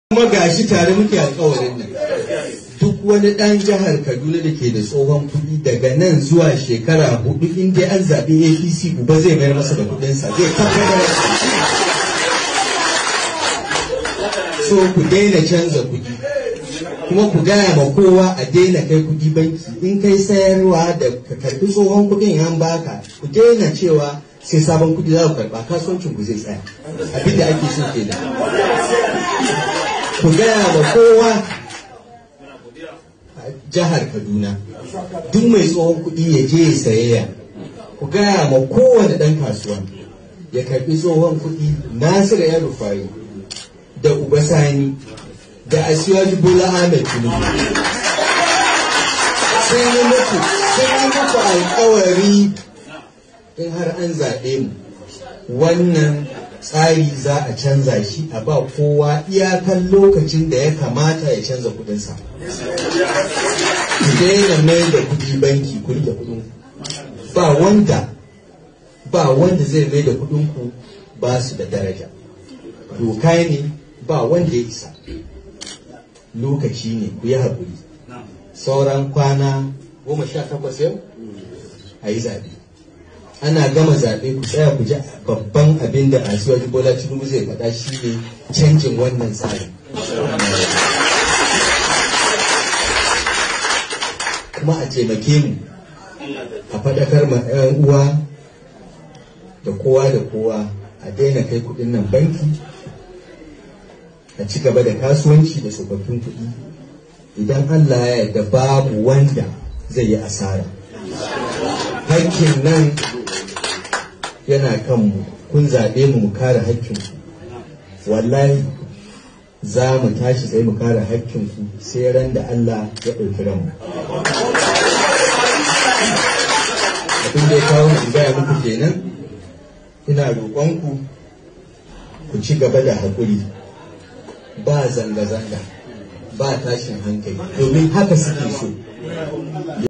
kuma gashi tare muke alkawarin nan duk wani ɗan jihar kaduna da ke da tsohon kuɗi daga nan zuwa shekara hudu in dai an zaɓi apc uba zai mayar masa da kuɗinsa zai tabbatar so ku daina canza kuɗi kuma ku gaya ma kowa a daina kai kuɗi banki in kai sayarwa da ka karɓi tsohon kuɗin an baka ku daina cewa sai sabon kuɗi za ku karɓa kasuwancin ku zai tsaya abinda ake so kenan ku gaya ma kowa a jihar kaduna duk mai tsohon kuɗi ya je ya sayayya ku gaya ma kowane ɗan kasuwa ya karɓi tsohon kuɗi nasiru ya rufayi da uba sani da asiwaji bola ahmed tinubu sun yi muku sun yi muku alkawari in har an zaɓe mu wannan tsari za a canza shi a ba kowa iyakan lokacin da ya kamata ya canza kudinsa ku daina mai da kudi banki ku rike kudin ba wanda ba wanda zai mai da kudin ku ba su da daraja doka ne ba wanda ya isa lokaci ne ku yi haƙuri sauran kwana goma sha takwas yau a yi zaɓe ana gama zaɓe ku tsaya ku ji babban abin da asuwaji bola tinubu zai faɗa shi ne canjin wannan tsari kuma a taimake mu a faɗakar ma 'yan uwa da kowa da kowa a daina kai kuɗin nan banki a ci gaba da kasuwanci da tsofaffin kuɗi idan allah ya yarda babu wanda zai yi asara hakkin nan yana kanmu kun zaɓe mu mu kare hakkinku wallahi za mu tashi sai mu kare hakkinku sai ran da Allah ya ɗauki ranmu abin da ya kawo mu gaya muku kenan ina roƙonku ku ci gaba da haƙuri ba zanga-zanga ba tashin hankali domin haka suke so